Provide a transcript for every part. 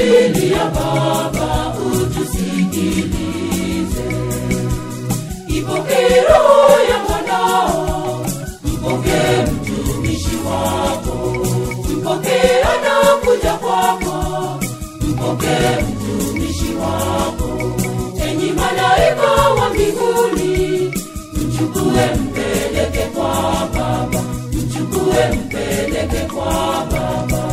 tumelilia Baba, utusikilize. Ipokee roho ya mwanao, mpokee mtumishi wako, mpokee anakuja kwako, mpokee mtumishi wako. Enyi malaika wa mbinguni, mchukue mpeleke kwa Baba, mchukue mpeleke kwa Baba.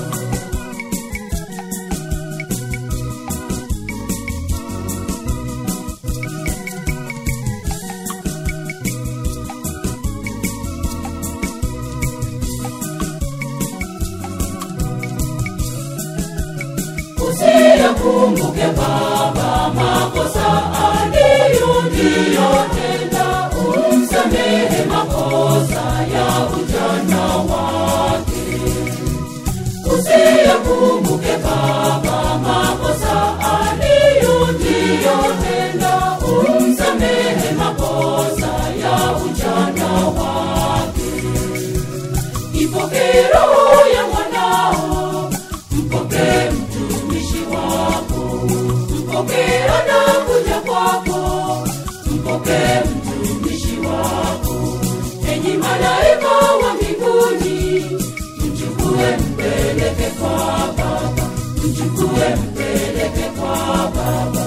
usiyakumbuke Baba makosa aliyotenda, umsamehe makosa ya ujana wake. Usiyakumbuke Baba makosa aliyotenda, umsamehe makosa ya ujana wake. Ipokee roho ya mwanao, mpokee mtumishi wako, mpokee anakuja kwako, mpokee mtumishi wako. Enyi malaika wa mbinguni, mchukue mpeleke kwa Baba, mchukue mpeleke kwa Baba.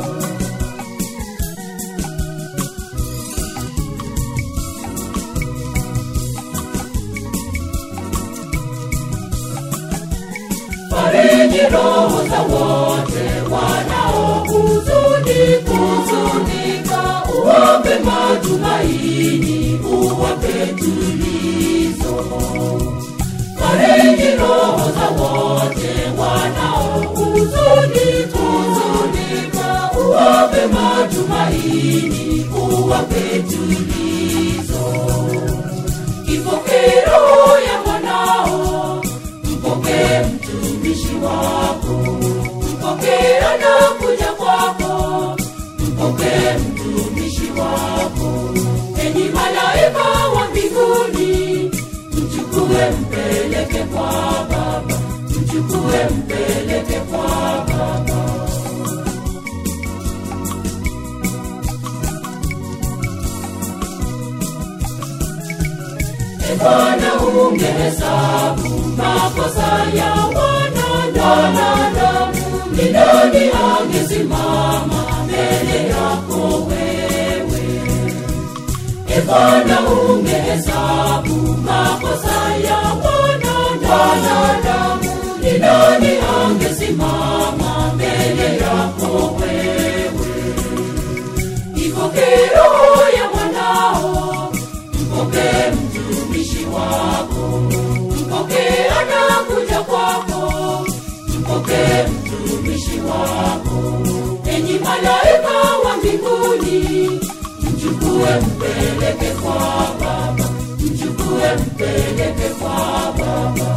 fariji roho za wote wanaohuzuni kuzunika, uwape matumaini, uwape tulizo. Fariji roho za wote wanaohuzuni kuzunika, uwape matumaini, uwape tulizo. Ipokee roho ya mwanao, mpokee mtumishi wako, mpokee anakuja kwako, mpokee mtumishi wako. Enyi malaika wa mbinguni, mchukue mpeleke kwa Baba, mchukue mpeleke kwa Baba. E Bwana, ungehesabu makosa ya wanadamu, ni nani angesimama mbele yako wewe? E Bwana, ungehesabu makosa ya wanadamu, ni nani angesimama mbele yako wewe? Ipokee roho ya mwanao, mpokee mtumishi wako, mpokee anakuja kwako, mpokee mtumishi wako. Enyi malaika wa mbinguni, mchukue mpeleke kwa Baba, mchukue mpeleke kwa Baba.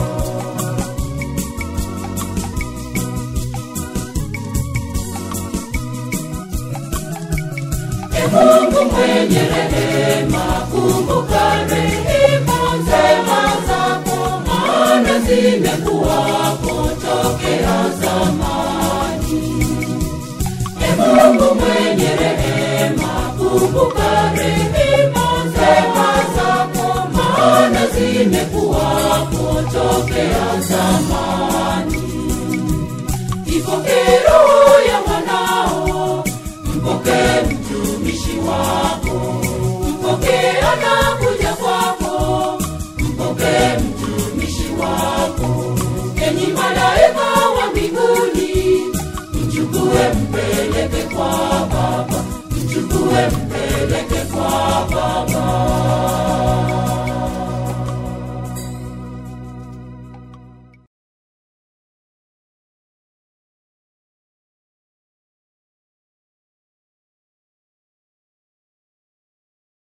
E Mungu mwenye rehema, kumbuka rehema njema zako, maana zimekuwako tokea zamani. E Mungu mwenye rehema, kumbuka rehema njema zako, maana zimekuwako tokea zamani. Ipokee roho ya mwanao, mpokee mtumishi wako, mpokee anakuja kwako, mpokee mtumishi wako. Enyi malaika wa mbinguni, mchukue